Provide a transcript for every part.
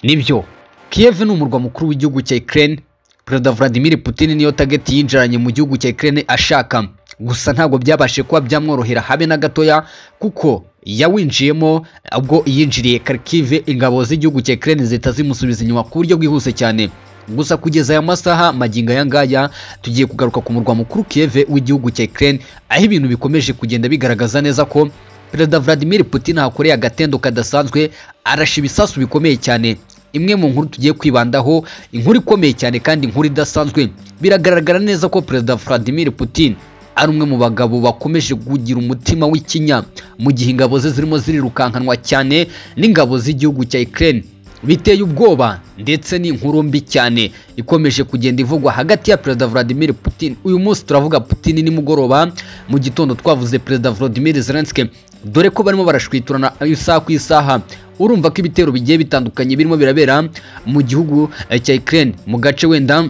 nibyo kiyevu ni umurwa mukuru w'igihugu cya ikirere perezida vladimir putin niyo tageti yinjiranye mu gihugu cya ikirere ashaka gusa ntabwo byabashije kuba byamworohera habe na gatoya kuko yawinjiyemo ubwo yinjiriye karikive ingabo z'igihugu cya ikirere zihita zimusubiza inyuma ku buryo bwihuse cyane gusa kugeza aya masaha magingo aya ngaya tugiye kugaruka ku murwa mukuru Kiev w'igihugu cya Ukraine aho ibintu bikomeje kugenda bigaragaza neza ko Perezida Vladimir Putin ahakoreye agatendo kadasanzwe arasha ibisasu bikomeye cyane imwe mu nkuru tugiye kwibandaho inkuru ikomeye cyane kandi inkuru idasanzwe biragaragara neza ko Perezida Vladimir Putin ari umwe mu bagabo bakomeje kugira umutima w'ikinya mu gihe ingabo ze zirimo zirirukankanwa cyane n'ingabo z'igihugu cya Ukraine biteye ubwoba ndetse ni inkuru mbi cyane ikomeje kugenda ivugwa hagati ya perezida Vladimir Putin uyu munsi turavuga Putin nimugoroba mu gitondo twavuze perezida Vladimir Zelensky dore ko barimo barashwiturana isaha ku isaha urumva ko ibitero bigiye bitandukanye birimo birabera mu gihugu cya Ukraine mu gace wenda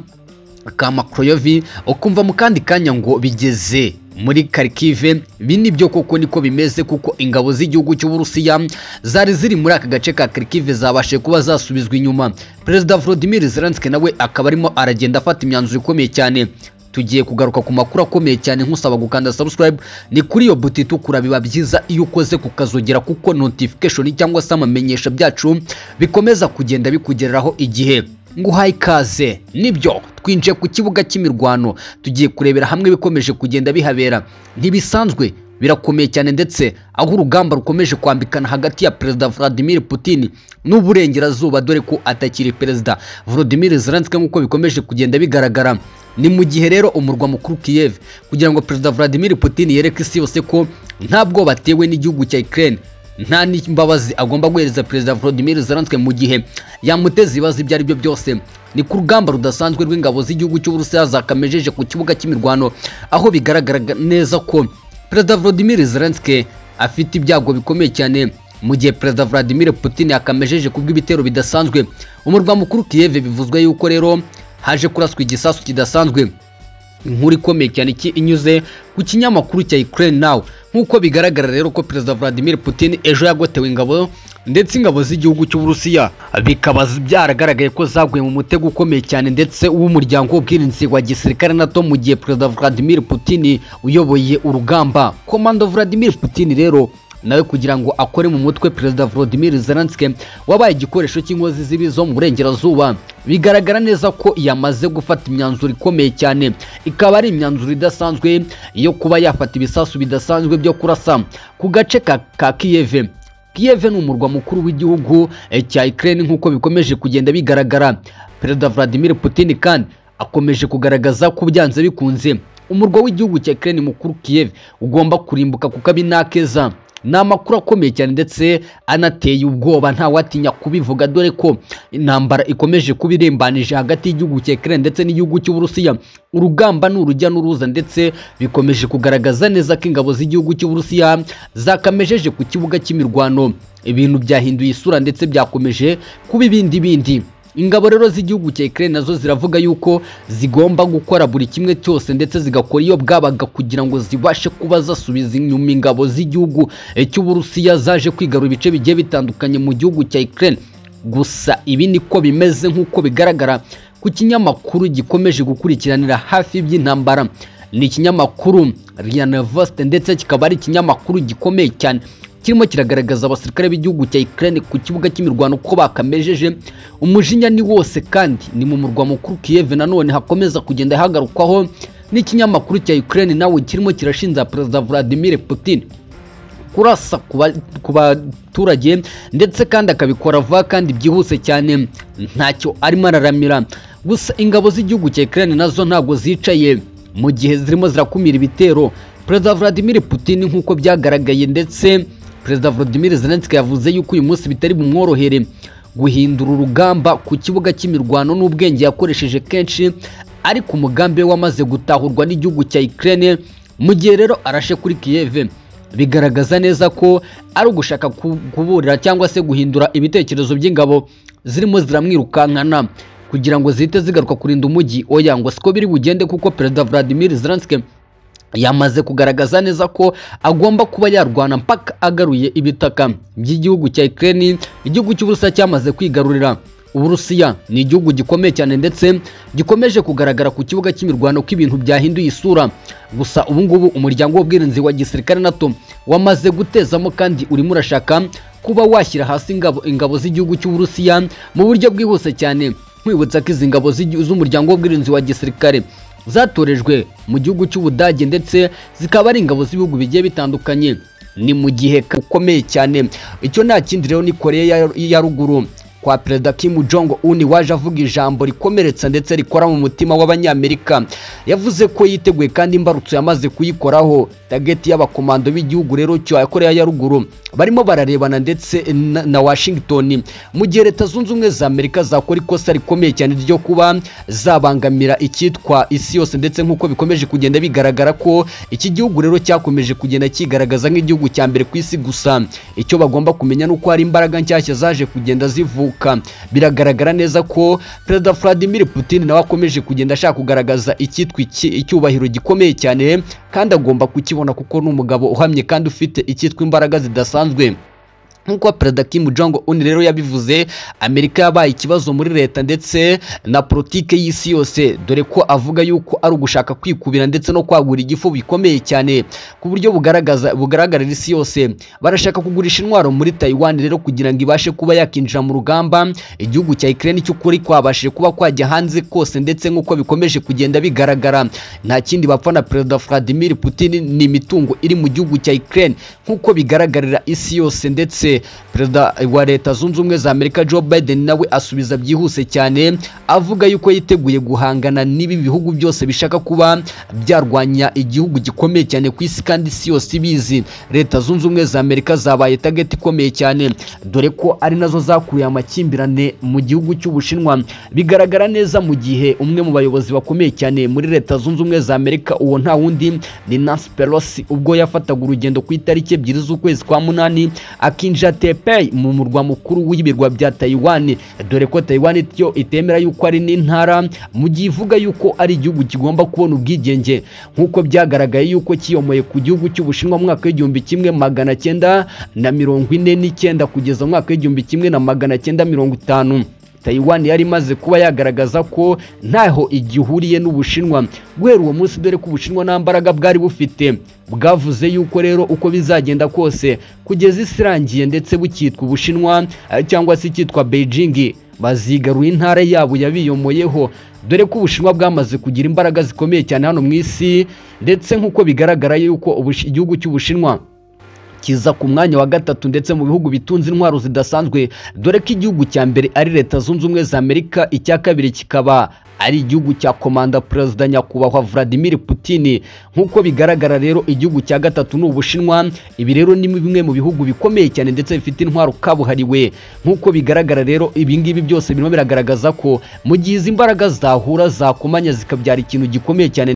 ka Makroyovi ukumva mu kandi kanya ngo bigeze muri Kharkiv ibi nibyo koko niko bimeze kuko ingabo z'igihugu cy'Uburusiya zari ziri muri aka gace ka Kharkiv zabashe kuba zasubizwa inyuma Perezida Volodymyr Zelensky nawe akaba arimo aragenda afata imyanzuro ikomeye cyane tugiye kugaruka ku makuru akomeye cyane nkusaba gukanda subscribe ni kuri iyo buti itukura biba byiza iyo ukoze kukazogera kuko notification cyangwa se amamenyesha byacu bikomeza kugenda bikugereraho igihe nguhaye ikaze nibyo twinjiye ku kibuga cy'imirwano tugiye kurebera hamwe bikomeje kugenda bihabera ntibisanzwe birakomeye cyane ndetse aho urugamba rukomeje kwambikana hagati ya perezida Vladimir Putin n'uburengerazuba dore ko atakiri perezida Volodymyr Zelensky nk'uko bikomeje kugenda bigaragara ni mu gihe rero umurwa mukuru Kiev kugira ngo perezida Vladimir Putin yereke isi yose ko nta bwoba atewe n'igihugu cya Ukraine nta n'imbabazi agomba guhereza perezida Volodymyr Zelensky mu gihe yamuteza ibibazo ibyo ari byo byose ni ku rugamba rudasanzwe rw'ingabo z'igihugu cy'Uburusiya zakamejeje ku kibuga cy'imirwano aho bigaragara neza ko perezida Volodymyr Zelensky afite ibyago bikomeye cyane mu gihe perezida Vladimir Putin yakamejeje kubw'ibitero bidasanzwe umurwa mukuru Kiev bivuzwe yuko rero haje kuraswa igisasu kidasanzwe inkuru ikomeye cyane inyuze ku kinyamakuru cya Ukraine Now nk'uko bigaragara rero ko perezida Vladimir Putin ejo yagotewe ingabo ndetse ingabo z'igihugu cy'Uburusiya bikaba byaragaragaye ko zaguye mu mutego ukomeye cyane ndetse w'umuryango w'ubwirinzi wa gisirikare NATO mu gihe perezida Vladimir Putin uyoboye urugamba komando Vladimir Putin rero nawe kugira ngo akore mu mutwe perezida Volodymyr Zelensky wabaye igikoresho cy'inkozi zibi zo mu burengerazuba bigaragara neza ko yamaze gufata imyanzuro ikomeye cyane ikaba ari imyanzuro idasanzwe yo kuba yafata ibisasu bidasanzwe byo kurasa ku gace ka, ka Kiev Kiev ni umurwa mukuru w'igihugu cya Ukraine nk'uko bikomeje kugenda bigaragara perezida Vladimir Putin kandi akomeje kugaragaza ko byanze bikunze umurwa w'igihugu cya Ukraine mukuru Kiev ugomba kurimbuka kuko abi nakeza ni amakuru akomeye cyane ndetse anateye ubwoba ntawatinya kubivuga dore ko intambara ikomeje kuba irembanije hagati y'igihugu cya Ukraine ndetse n'igihugu cy'Uburusiya urugamba ni urujya n'uruza ndetse bikomeje kugaragaza neza ko ingabo z'igihugu cy'Uburusiya zakamejeje ku kibuga cy'imirwano ibintu byahinduye isura ndetse byakomeje kuba ibindi bindi ingabo rero z'igihugu cya Ukraine nazo ziravuga yuko zigomba gukora buri kimwe cyose ndetse zigakora iyo bwabaga kugira ngo zibashe kuba zasubiza inyuma ingabo z'igihugu cy'Uburusiya zaje kwigarura ibice bigiye bitandukanye mu gihugu cya Ukraine gusa ibi niko bimeze nk'uko bigaragara ku kinyamakuru gikomeje gukurikiranira hafi by'intambara ni ikinyamakuru Rianavost ndetse kikaba ari ikinyamakuru gikomeye cyane kirimo kiragaragaza abasirikare b'igihugu cya Ukraine ku kibuga cy'imirwano ko bakamejeje umujinya ni wose kandi ni mu murwa mukuru Kiev nanone hakomeza kugenda hagarukwaho n'ikinyamakuru cya Ukraine nawe kirimo kirashinja perezida Vladimir Putin kurasa ku baturage ndetse kandi akabikora vuba kandi byihuse cyane ntacyo arimo araramira gusa ingabo z'igihugu cya Ukraine nazo ntabwo zicaye mu gihe zirimo zirakumira ibitero perezida Vladimir Putin nk'uko byagaragaye ndetse perezida Volodymyr Zelensky yavuze yuko uyu munsi bitari bumworohere guhindura urugamba ku kibuga cy'imirwano n'ubwenge yakoresheje kenshi ariko umugambi we wamaze gutahurwa n'igihugu cya Ukraine mu gihe rero arashe kuri Kiev bigaragaza neza ko ari ugushaka kuburira cyangwa se guhindura ibitekerezo by'ingabo zirimo ziramwirukankana kugira ngo zihite zigaruka kurinda umujyi oya ngo siko biri bugende kuko perezida Vladimir Zelensky yamaze kugaragaza neza ko agomba kuba yarwana mpaka agaruye ibitaka by'igihugu cya Ukraine igihugu cy'Uburusiya cyamaze kwigarurira uburusiya ni igihugu gikomeye cyane ndetse gikomeje kugaragara ku kibuga cy'imirwano ko ibintu byahinduye isura gusa ubu ngubu umuryango w'ubwirinzi wa gisirikare nato wamaze gutezamo kandi urimo urashaka kuba washyira hasi ingabo, ingabo z'igihugu cy'uburusiya mu buryo bwihuse cyane nkwibutsa ko izi ngabo z'igi- z'umuryango w'ubwirinzi wa gisirikare zatorejwe mu gihugu cy'ubudage ndetse zikaba ari ingabo z'ibihugu bigiye bitandukanye ni mu gihe ka- ukomeye cyane icyo nta kindi rero ni koreya ya- ya ruguru kwa perezida Kim Jong Un waje avuga ijambo rikomeretsa ndetse rikora mu mutima w'abanyamerika yavuze ko yiteguye kandi imbarutso yamaze kuyikoraho tageti y'abakomando b'igihugu rero cya koreya ya ruguru barimo bararebana ndetse na, na washington mu gihe leta zunze ubumwe za amerika zakora ikosa rikomeye cyane ryo kuba zabangamira icyitwa isi yose ndetse nk'uko bikomeje kugenda bigaragara ko iki gihugu rero cyakomeje kugenda kigaragaza nk'igihugu cya mbere ku isi gusa icyo bagomba kumenya ni uko hari imbaraga nshyashya zaje kugenda zivuka biragaragara neza ko perezida vladimir putin nawe akomeje kugenda ashaka kugaragaza icyitwa iki- icyubahiro gikomeye cyane kandi agomba kukibona kuko ni umugabo uhamye kandi ufite icyitwa imbaraga zidasanzwe nk'uko perezida Kim Jong Un rero yabivuze Amerika yabaye ikibazo muri leta ndetse na politike y'isi yose dore ko avuga yuko ari ugushaka kwikubira ndetse no kwagura igifu bikomeye cyane ku buryo bugaragaza bugaragarira isi yose barashaka kugurisha intwaro muri Taiwan rero kugira ngo ibashe kuba yakinjira mu rugamba igihugu cya Ukraine cy'ukuri kwabashije kuba kwajya hanze kose ndetse nk'uko bikomeje kugenda bigaragara nta kindi bapfa na perezida Vladimir Putin ni imitungo iri mu gihugu cya Ukraine nk'uko bigaragarira isi yose ndetse perezida wa leta zunze ubumwe za Amerika Joe Biden nawe asubiza byihuse cyane avuga yuko yiteguye guhangana n'ibi bihugu byose bishaka kuba byarwanya igihugu gikomeye cyane ku isi kandi isi yose ibizi leta zunze ubumwe za Amerika zabaye tageti ikomeye cyane dore ko ari nazo zakuye amakimbirane mu gihugu cy'Ubushinwa bigaragara neza mu gihe umwe mu bayobozi bakomeye cyane muri leta zunze ubumwe za Amerika uwo nta wundi ni Nancy Pelosi ubwo yafataga urugendo ku itariki ebyiri z'ukwezi kwa munani akinjira Taipei mu murwa mukuru w'ibirwa bya Taiwan dore ko Taiwan yo itemera yuko ari n'intara mu gihe ivuga yuko ari igihugu kigomba kubona ubwigenge nk'uko byagaragaye yuko kiyomoye ku gihugu cy'Ubushinwa mu mwaka w'igihumbi kimwe magana cyenda na mirongo ine n'icyenda kugeza mu mwaka w'igihumbi kimwe na magana cyenda mirongo itanu Taiwan yari imaze kuba yagaragaza ko ntaho igihuriye n'Ubushinwa guhera uwo munsi dore ko Ubushinwa nta mbaraga bwari bufite bwavuze yuko rero uko bizagenda kose kugeza isi irangiye ndetse bukitwa Ubushinwa eh, cyangwa se ikitwa Beijing bazigarura intara yabo yabiyomoyeho dore ko Ubushinwa bwamaze kugira imbaraga zikomeye cyane hano mu isi ndetse nk'uko bigaragara yuko Ubushi- igihugu cy'Ubushinwa kiza ku mwanya wa gatatu ndetse mu bihugu bitunze intwaro zidasanzwe dore ko igihugu cya mbere ari leta zunze ubumwe za amerika icya kabiri kikaba ari igihugu cya komanda perezida nyakubahwa vladimir putin nk'uko bigaragara rero igihugu cya gatatu ni ubushinwa ibi rero ni bimwe mu bihugu bikomeye cyane ndetse bifite intwaro kabuhariwe nk'uko bigaragara rero ibi ngibi byose birimo biragaragaza ko mu gihe izi mbaraga zahura zakomanya zikabyara ikintu gikomeye cyane